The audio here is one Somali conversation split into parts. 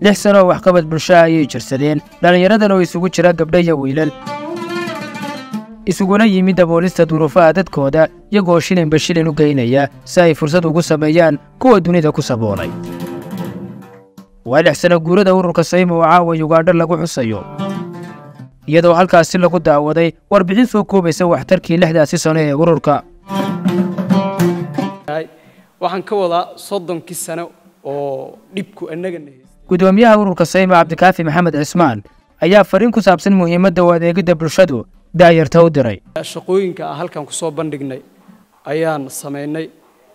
lix sano oo waxqabad bulsho ayay jirsadeen dhallinyaradan oo isugu jira gabdho iyo wiilal isuguna yimid daboolista duruufaha dadkooda iyagoo shilinba shilin u geynaya si ay fursad ugu sameeyaan kuwa dunida ku saboolay waa lix sano guurada ururka saymo oo caawa yugaadho lagu xusayo iyadoo halkaasi lagu daawaday warbixin soo koobaysa waxtarkii lixdaasi sano ee ururka waxaan ka wadaa soddonkii sano oo dhibku annagana haystay gudoomiyaha ururka saymo cabdikaafi maxamed cismaan ayaa fariin ku saabsan muhiimadda u adeegidda bulshadu daayarta u diray shaqooyinka aan halkan ku soo bandhignay ayaan samaynay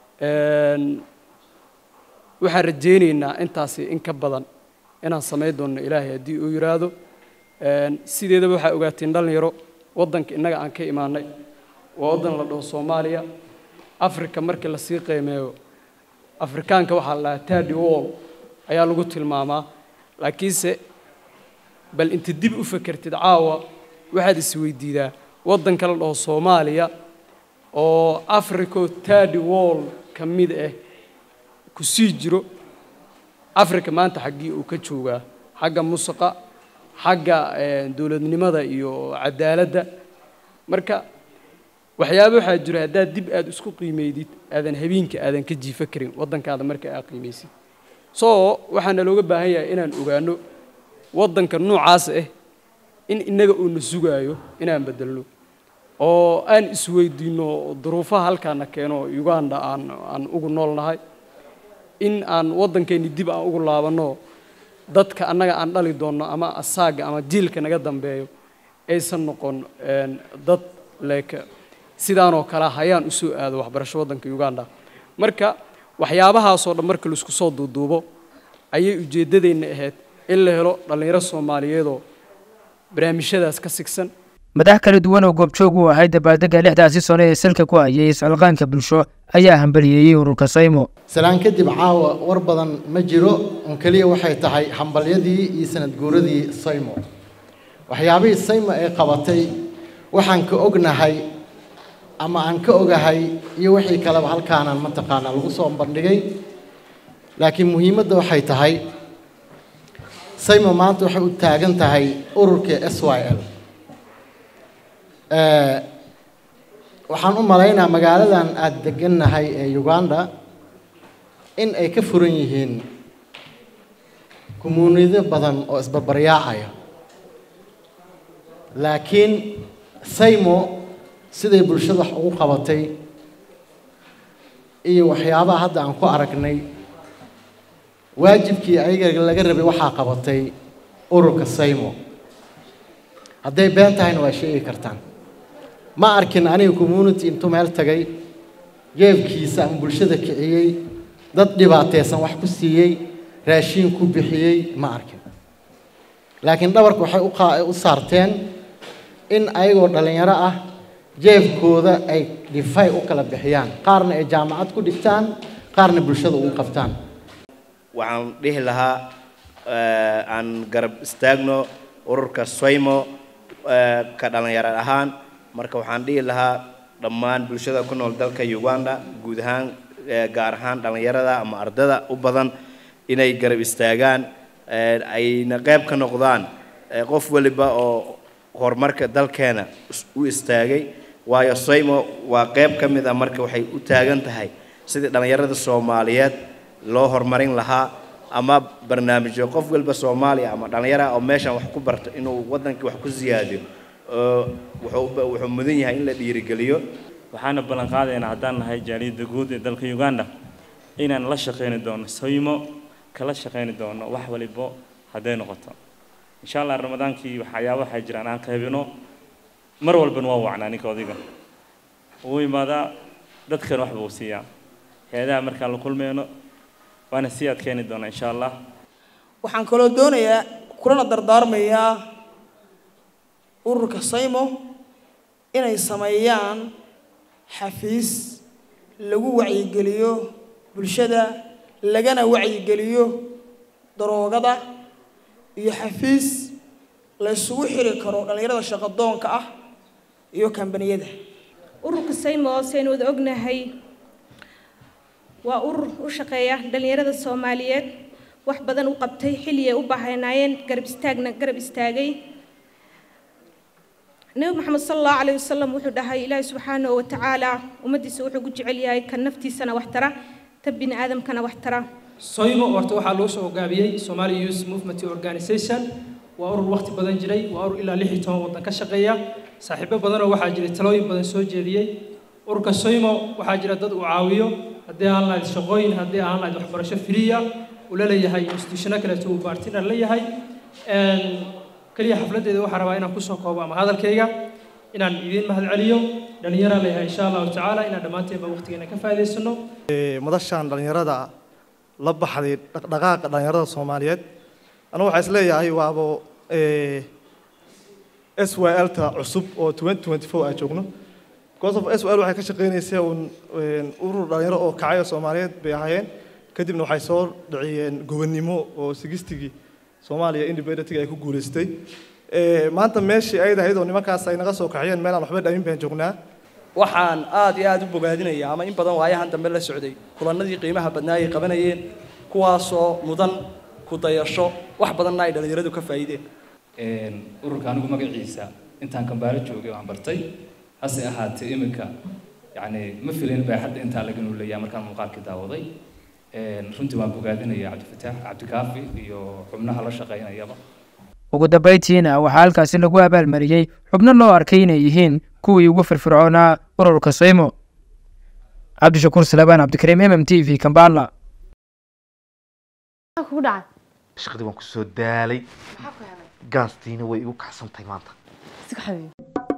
waxaan rajaynaynaa intaasi in ka badan inaan samayn doonno ilaahay haddii uu yidhaahdo sideedaba waxaa ogaateen dhallinyaro waddanka innaga aan ka imaanay waa waddan la dhaho soomaaliya africa markii lasii qiimeeyo afrikaanka waxaa la dhahaa tardy wall ayaa lagu tilmaamaa laakiinse bal inta dib u fakertid caawa waxaad isweydiidaa waddanka la dhaho soomaaliya oo africo tardy wall ka mid ah ku sii jiro africa maanta xaggii uu ka joogaa xagga musaqa xagga dowladnimada iyo cadaaladda marka waxyaaba waxaa jira haddaad dib aad isku qiimeydid aadan habeenka aadan ka jiifa karin waddankaada marka aad qiimaysid soo waxaana looga baahan yahay inaan ogaano waddanka noocaas ah in innaga uuna sugaayo inaan bedelno oo aan isweydiinno duruufaha halkaana keeno uganda aan aan ugu noolnahay in aan waddankeenni dib aan ugu laabanno dadka annaga aan dhali doonno ama asaaga ama jiilka naga dambeeyo aysan noqon dad leeka sidaanoo kale hayaan u soo aado waxbarasho waddanka uganda marka waxyaabahaasoo dhan marka laisku soo duuduubo ayay ujeeddadeenna ahayd in la helo dhallinyaro soomaaliyeedoo barnaamijyadaas ka sigsan madax kala duwan oo goobjoog u ahay dabaaldegga lixdaasi sano ee salka ku hayay iscilqaanka bulsho ayaa hambaliyeeyey ururka saymo salaan kadib caawa war badan ma jiro un keliya waxay tahay hambalyadii iyo sanad guuradii saymo waxyaabihii saymo ay qabatay waxaan ka ognahay ama aan ka ogahay iyo wixii kaleba halkaanaan mataqaanaa lagu soo bandhigay laakiin muhiimadda waxay tahay saymo maanta waxay u taagan tahay ururka s y l waxaan u malaynaa magaaladan aada degannahay ee uganda in ay ka furan yihiin kumuunidyo badan oo isbarbaryaacaya laakiin saymo siday bulshada wax ugu qabatay iyo waxyaabaha hadda aan ku aragnay waajibkii ayaga laga rabay waxaa qabatay ururka saymo hadday been tahayna waa sheegi kartaan ma arkin aniga community intuu meel tagay jeebkiisa ama bulshada kiciyey dad dhibaataysan wax ku siiyey raashiin ku bixiyey ma arkin laakiin dhabarka waxay u saarteen in ayagoo dhallinyaro ah jeebkooda ay dhifay u kala bixiyaan qaarna ay jaamacad ku dhigtaan qaarna bulshada ugu qabtaan waxaan dhihi lahaa aan garab istaagno ururka soymo ka dhallinyaro ahaan marka waxaan dhihi lahaa dhammaan bulshada ku nool dalka uganda guud ahaan gaar ahaan dhallinyarada ama ardada u badan inay garab istaagaan ayna qayb ka noqdaan qof waliba oo horumarka dalkeena u istaagay waayo soymo waa qayb ka mid ah marka waxay u taagan tahay sidii dhallinyarada soomaaliyeed loo horumarin lahaa ama barnaamijyo qof walba soomaaliya ama dhallinyara oo meeshan wax ku barto inuu waddankii wax ku siyaadiyo wuxuu mudan yahay in la dhiirigeliyo waxaana ballan qaadaynaa haddaan nahay jaaliyadda guud ee dalka uganda inaan la shaqayni doono soymo kala shaqayni doono wax walibo hadday noqoto insha allah ramadaankii waxyaaba waxay jiraan aan qaybino mar walbana waa wacnaa ninka odiga wuu imaadaa dadkan wax buu siiyaa hay-adaha markaan la kulmeyno waana sii adkeeni doonaa insha allah waxaan kaloo doonayaa kulana dardaarmayaa ururka saymo inay sameeyaan xafiis lagu wacyigeliyo bulshada lagana wacyigeliyo daroogada iyo xafiis la isugu xiri karo dhallinyarada shaqadoonka ah iyo kambaniyada ururka saymo saynu wada ognahay waa urur u shaqeeya dhallinyarada soomaaliyeed wax badan u qabtay xilli ay u baahnaayeen garab istaagna garab istaagay nebi maxamed sala allahu calayhi wasalam wuxuu dhahay ilaahi subxaanahu wa tacaala ummaddiisa wuxuu ku jecel yahay kan naftiisana wax tara ta bini aadamkana wax tara soymo horta waxaa loo soo hogaamiyey somali youth movement organization waa urur waqti badan jiray waa urur ilaa lix iyo toban waddan ka shaqeeya saaxiibo badanoo waxaa jiray talooyin badan soo jeediyey ururka soymo waxaa jira dad uu caawiyo haddii aan lahayd shaqooyin haddii aan lahayd waxbarasho firiya uu la leeyahay institutiono kaleeto uu bartiner la yahay keliya xafladdeeda waxaa rabaa inaan kusoo koobo ama hadalkayga inaan idiin mahad celiyo dhallinyaraan leeyahay insha allahu tacaala inaan dhammaanteenba waqtigeena ka faa'iidaysano madashaan dhallinyarada la baxday dhaqdhaqaaqa dhallinyarada soomaaliyeed anigu waxaa is leeyahay waabo s y l ta cusub oo twenty twenty four aan joogno because of s y l waxay ka shaqeynaysay un urur dhalinyaro oo kacaya soomaaliyeed bay ahaayeen kadibna waxay soo dhiciyeen gobonnimo oo sigistigii soomaaliya independentiga ay ku guulaystay maanta meeshii ayad ahayd oo nimankaas ay naga soo kaxiyeen meel aan waxba dhamin baan joognaa waxaan aad iyo aad u bogaadinayaa ama in badan waayahan dambe la socday kulannadii qiimaha badnaa ay qabanayeen kuwaasoo mudan ku dayasho wax badanna ay dhallinyaradu ka faa'iideen ururka anigu magaciisa intaan kambaalo joogay waan bartay hase ahaatee iminka yacni ma filayn baa hadda intaa laga nuuleeyaa markaan muuqaalkii daawaday runtii waan bogaadinayaa cabdifataax cabdikaafi iyo xubnaha la shaqaynayaba ugu dambayntiina waxaa halkaasi lagu abaalmariyey xubno loo arkay inay yihiin kuwii ugu firfircoonaa ururka soymo cabdishakuur salabaan cabdikariim m m t v kambala kugu dhacay shaqadii waan kusoo daalay gaastiina way igu kacsantahay maanta iska xabiib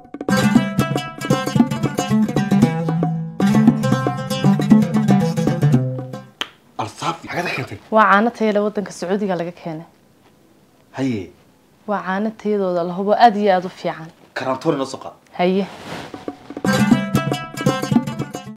alsaafi xagada keentay waa caano tayale waddanka sacuudiga laga keenay haye waa caano tayadooda la hubo aad iyo aad u fiican karantoori noo soo qaad haye